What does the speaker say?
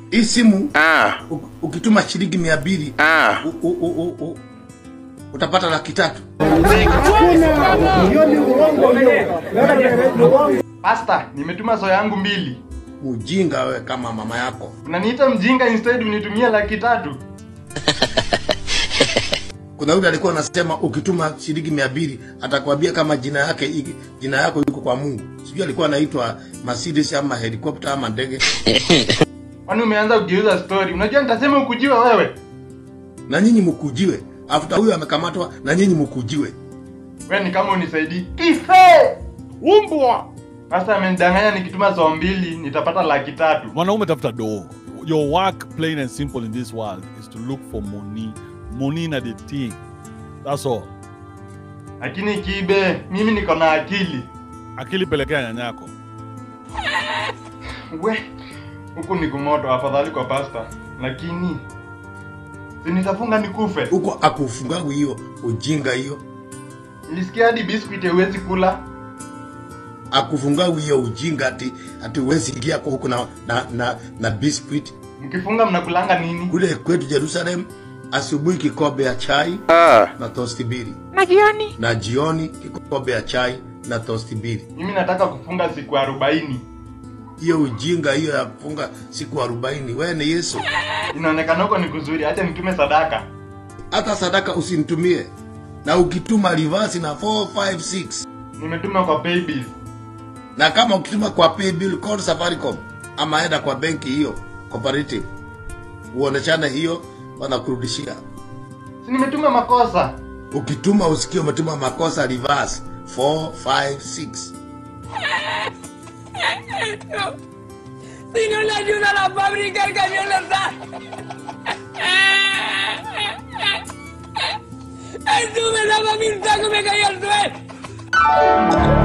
hii simu Ah, u- ukituma shilingi mia mbili ah. u- u- u- u- u- utapata laki tatu. Pasta, nimetuma soya yangu mbili. Mjinga wewe kama mama yako. Unaniita mjinga instead unitumie laki tatu. Kuna yule alikuwa anasema ukituma shilingi mia mbili atakwambia kama jina yake iki- jina yako yuko kwa Mungu. Sijui alikuwa anaitwa Mercedes ama helicopter ama ndege. Kwani umeanza kugeuza story? Unajua nitasema ukujiwa wewe. Na nyinyi mkujiwe. After huyo amekamatwa na nyinyi mkujiwe. Wewe ni kama unisaidii. Kife! Umbwa! Pasta amenidanganya nikituma soya mbili nitapata laki tatu. mwanaume tafuta doo your work plain and simple in this world is to look for money money na the thing that's all Lakini kibe, mimi niko na akili. akili pelekea nyanyako We, huku ni kumoto afadhali kwa pasta. Lakini si nitafunga nikufe. Huko akufungangu hiyo ujinga hiyo. Nilisikia hadi biscuit huwezi kula. Akufungangu hiyo ujinga ati ati uwezi ingia kwa huko na na, na, na biscuit. Mkifunga mnakulanga nini? Kule kwetu Jerusalem asubuhi kikombe ya chai Ah. na tosti mbili. Na jioni? Na jioni kikombe ya chai na tosti mbili. Mimi nataka kufunga siku arobaini. hiyo ujinga hiyo ya kufunga siku arobaini wewe ni yesu Inaonekana huko ni kuzuri, acha nitume sadaka. hata sadaka usinitumie na ukituma reverse na 456 Nimetuma kwa paybill. na kama ukituma kwa paybill call safaricom ama enda kwa benki hiyo cooperative uoneshane hiyo wanakurudishia Si nimetuma makosa. ukituma usikie umetuma makosa reverse 456 Si no le ayuda a la fábrica, el camión le está. ¡Ay, tú me daba mil tacos, me caí al suelo!